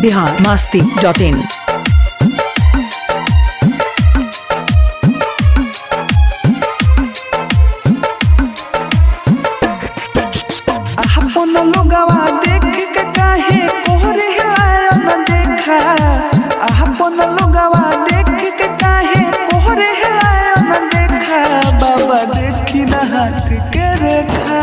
Bihar Masti dot इन अपन लोगवा देख के काहे कोहरे हिलाया न देखा अपन लोगवा देख के काहे कोहरे हिलाया न देखा बाबा देखी न हाथ के रेखा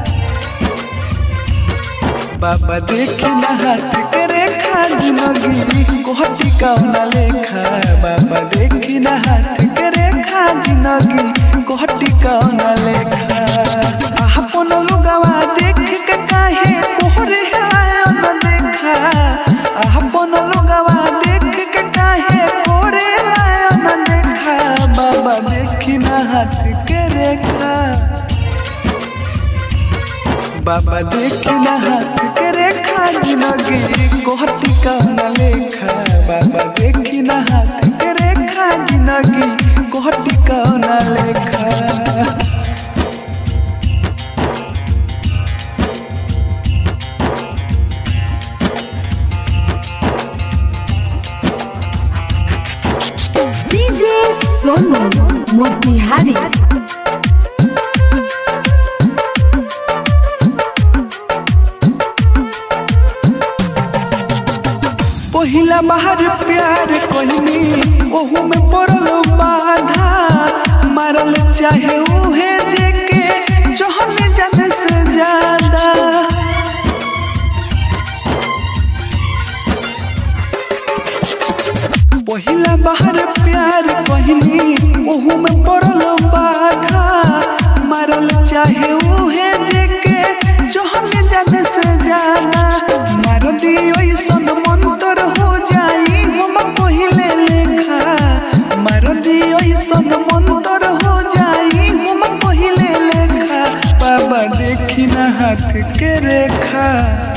बाबा देखी न हाथ के रेखा जिंदगी कोहटी कौन लेखा बाबा देखी न हाथ के रेखा जिंदगी कोहटी कौन लेखा अपन लोगवा देख के काहे कोहरे हिलाया न देखा अपन लोगवा देख के काहे कोहरे हिलाया न देखा बाबा देखी न हाथ के रेखा बाबा देखी न हाथ के रेखा जिंदगी कोहती कौन लेखा बाबा देखी न हाथ के रेखा जिंदगी कोहती कौन लेखा डीजे सोनू मोतिहारी पहिला बाहर प्यार कहनी ओहू में पड़ल बाधा मारल चाहे उहे जेके चहने जाने से ज्यादा पहिला बाहर प्यार कहनी ओहू में पड़ल बाधा मारल चाहे उहे जेके चहने जाने से ज्यादा मार दियो सन मंतर हो जाई हम पहिले लेखा मार दियो सन मंतर हो जाई हम पहिले लेखा बाबा देखी न हाथ के रेखा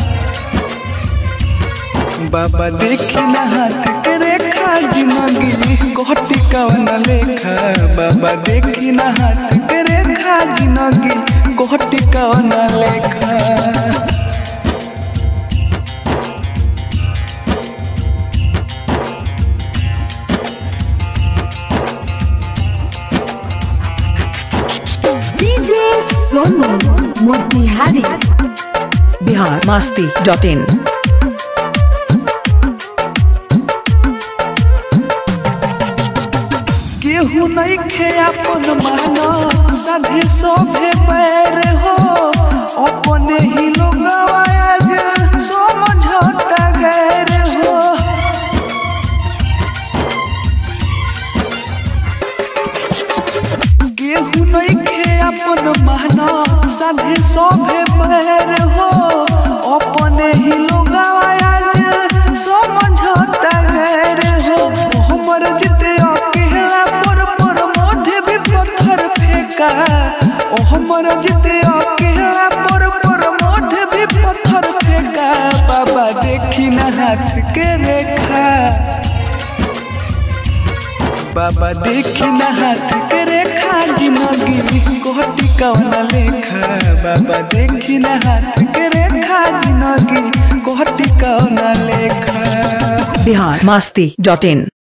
बाबा देखी न हाथ के रेखा जिंदगी कोहटी कौन लेखा बाबा देखी न हाथ के रेखा जिंदगी कोहटी कौन लेखा DJ Sonu Motihari Bihar Masti dot in केहू नहीं खे अपन मानो साधे सोभे पैर हो अपने ही लोग आज समझौता गैर हो केहू नहीं खे अपन मानो साधे सोभे पैर हो अपने ही लोग आज समझौता गैर हो हमर जिते अकेला पर पर मोढे भी पत्थर फेंका ओ हमर जिते अकेला पर पर मोढे भी पत्थर फेंका बाबा देखी न हाथ के रेखा बाबा देखी न हाथ के रेखा जिंदगी कोहटी कौन लेखा बाबा देखी न हाथ के रेखा जिंदगी कोहटी कौन लेखा बिहार मास्ती डॉट इन